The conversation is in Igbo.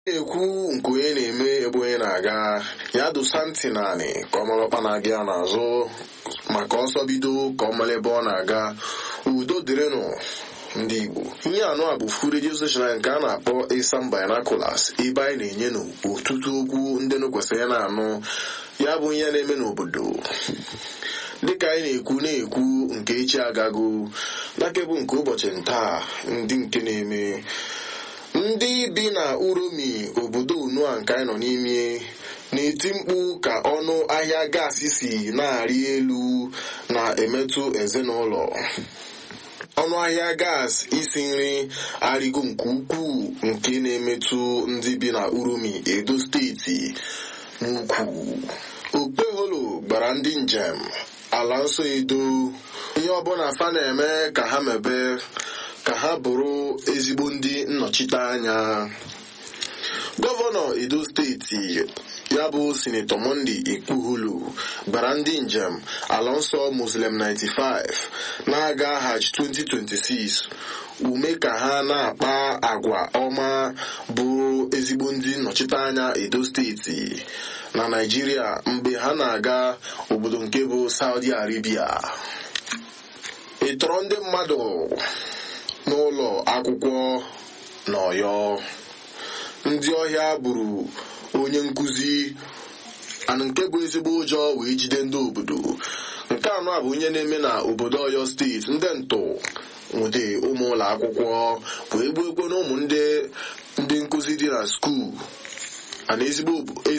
na-ekwu nke onye na-eme ebe onye na-aga ya dosa ntị naanị ka ọ mara ọkpa na-aga ya n'azụ maka ọsọ bido ka ọ mara ebe ọ na-aga udo dịrịnụ ndị Igbo ihe anụ a bụ fu redio steshọn nke a na-akpọ Isam Binoculars ebe anyị na-enye n'ọtụtụ okwu ndị nụ kwesịrị na-anụ ya bụ ihe na-eme n'obodo dịka anyị na-ekwu na-ekwu nke echi agago nakebụ nke ụbọchị ntaa ndị nke na-eme ndị bi na uromi obodo unu a nke anyị nọ n'ime na-eti mkpu ka ọnụ ahịa gaasị si na-arị elu na-emetụ ezinụlọ ọnụ ahịa gas isi nri arịgo nke ukwuu nke na-emetụ ndị bi na uromi edo steeti n'ukwu okpeholo gbara ndị njem ala nsọ edo ihe ọbụla fa na-eme ka ha mebe ka ha bụrụ ezigbo ndị nnọchite anya gọvanọ edo steeti ya bụ sinetọ monde ikpuhulu gbara ndị njem ala nsọ muslim 95 na-aga hajj 2026 ume ka ha na-akpa agwa ọma bụrụ ezigbo ndị nnọchite anya edo steeti na naijiria mgbe ha na-aga obodo nke bụ saudi arabia ịtọrọ ndị mmadụ n'ụlọ akwụkwọ n'ọyọ ndị ọhịa gburu onye nkụzi anụ nke bụ ezigbo ụjọ wee jide ndị obodo nke anọ a bụ onye na-eme na obodo ọyọ steeti ndị ntụ nwede ụmụ ụlọ akwụkwọ wee gbuo egwe na ụmụ ndị nkụzi dị na skuul ana ezigbo